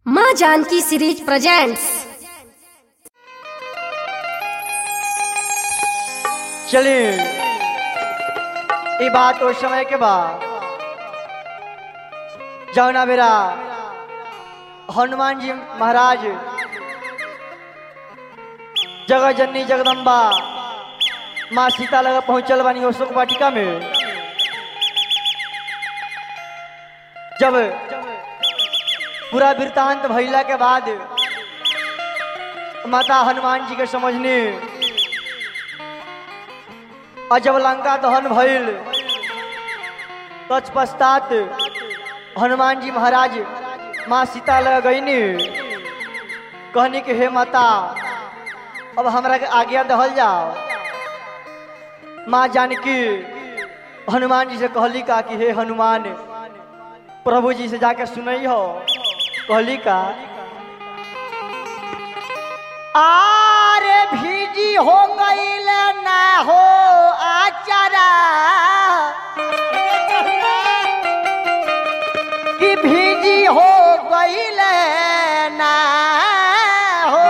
माँ Janaki series presents चलिए ये बात उस समय के बाद जौना मेरा हनुमान जी महाराज जगह जननी जगदम्बा माँ सीता लगा पहुंचल बानी अशोक वाटिका में जब पूरा वृतांत भइला के बाद माता हनुमान जी के समझने और जब लंका दहन भइल तत्पश्चात हनुमान जी महाराज माँ सीता लग गईनी कहनी कि हे माता अब हमरा के आज्ञा दहल जाओ माँ जानकी हनुमान जी से कहली का कि हे हनुमान प्रभु जी से जाके सुनई हो कहली का आरे भीजी हो गईल ना हो आचारा कि भीजी हो गईल ना हो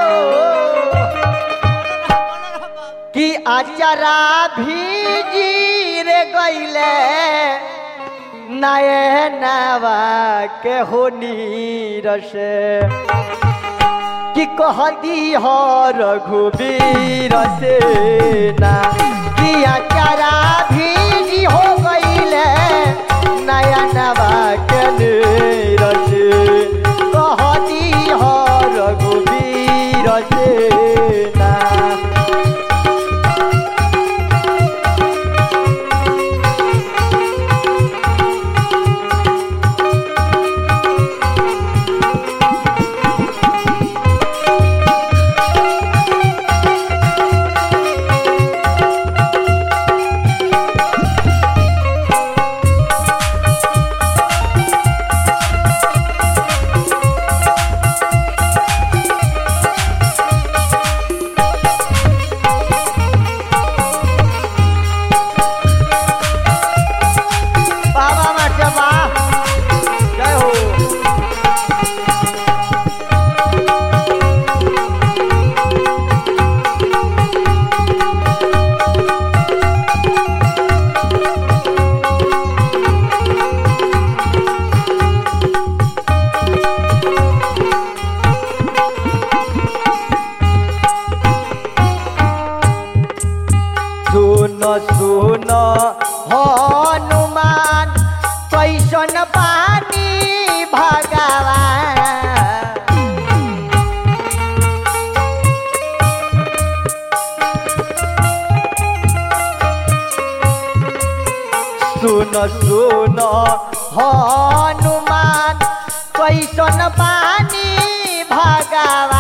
कि आचारा भीजी रे गईले नए नवा के हो नीरसे कि कहती हो रघुबीर सेना कि अचारा भीजी हो गईले नया नवा के नीरस कहती हो रघुबीर सेना बाबा मास्टर बा जय हो सुन सुन हनुमान कैसन पानी भगवान सुन सुन हनुमान कैसन पानी भगवान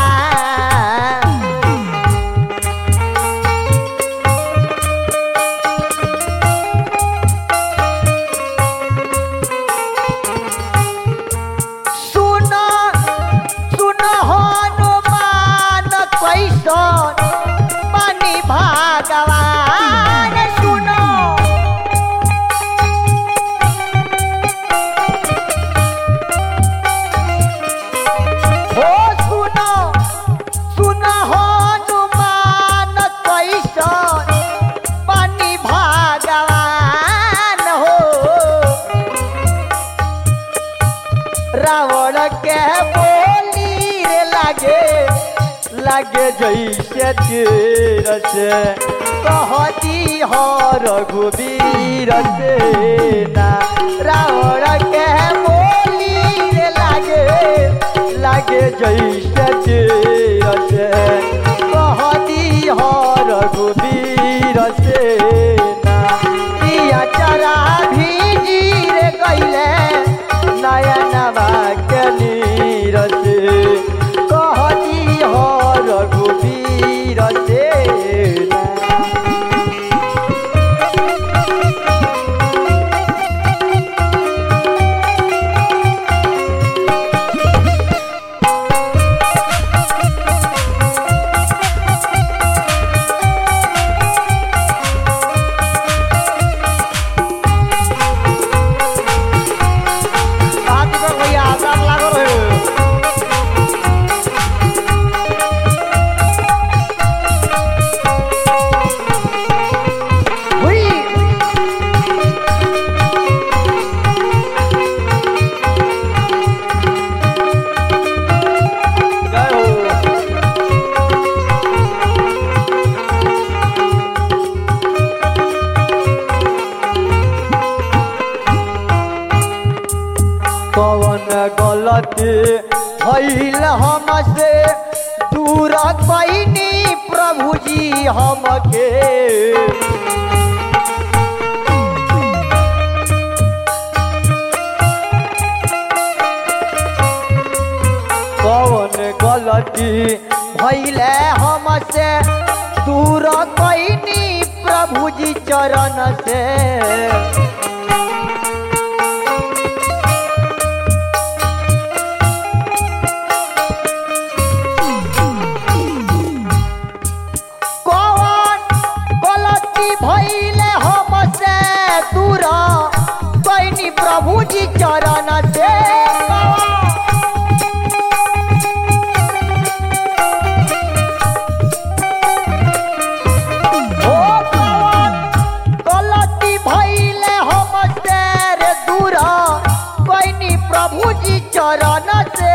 सुन सुन हनुमान कैसन पानी भगवान सुन हो सुन सुन हनुमान कैसन पानी भगवान हो रावण के बोली रे लागे लागे जैसे तीर से कहती हो रघुबीर सेना रावण के बोली रे लागे लागे जैसे तीर से कहती हो रघुबीर सेना पिया चरा भीजी रे गईले नयनवा के नीरस कहती हो रघुबीर सेना भइल हमसे दूर कैनी प्रभु जी हमके कौन गलती भैले हमसे दूर कैनी प्रभु जी चरण से कौन गलती भैले हमसे दूर कैनी प्रभु जी चरण से कौन ओ कौन गलती भइले हमसे रे दूर कैनी प्रभु जी चरण से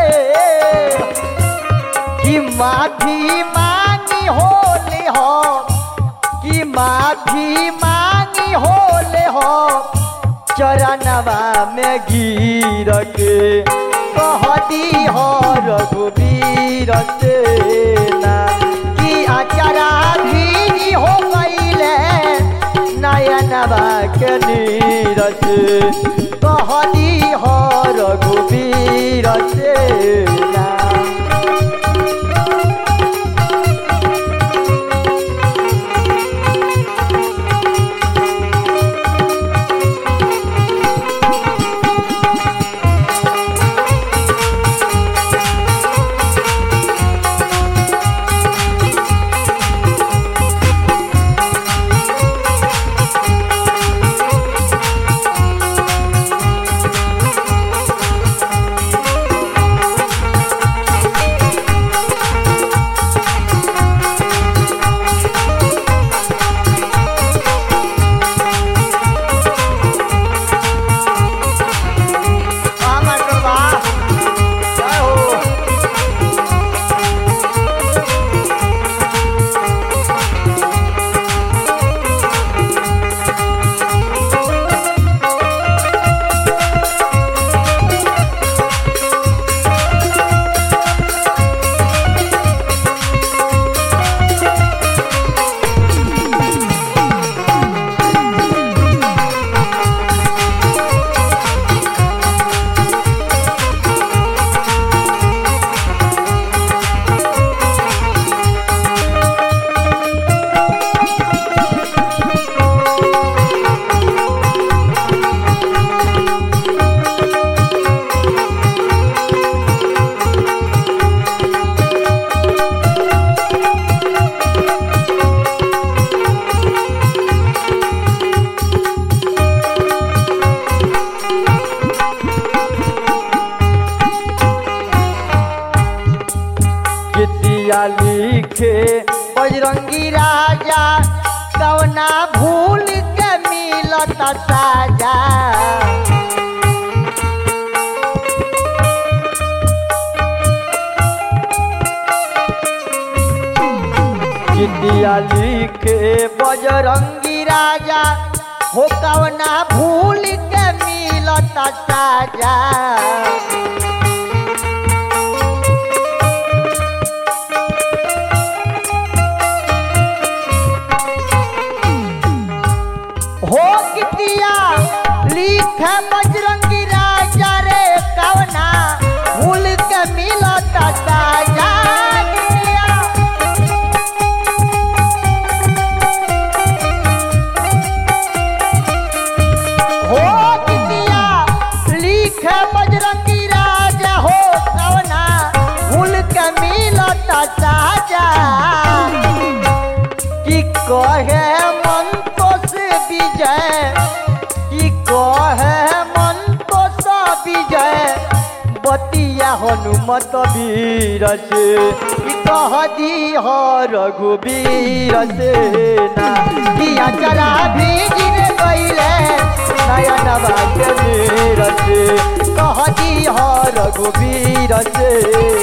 कि माफी मांगी होले हो कि माफी मांगी होले हो चरणवा में गिर के कह दी हो रघुवीर से ना कि अचरा भी हो गईले नयनवा के नीर से कह दी हो रघुवीर से ना वाह मास्टर वाह जय हो गीतिया लिखे बजरंगी राजा कवना भूल के मिलत साजा गीतिया लिखे बजरंगी राजा हो कवना भूल के मिलत साजा हो कितिया लिख बजरंगी राजा रे कवना भूल के मिलत साजा कितिया हो कितिया लिख बजरंगी राजा हो कवना भूल के मिलत साजा कि कहे मन तो से विजय कि कहे मन तो सा विजय बतिया हनुमत वीर से कि कह दी हो रघुवीर से ना कि अचरा भी गिर गईले नयन बात वीर से कह दी हो रघुवीर से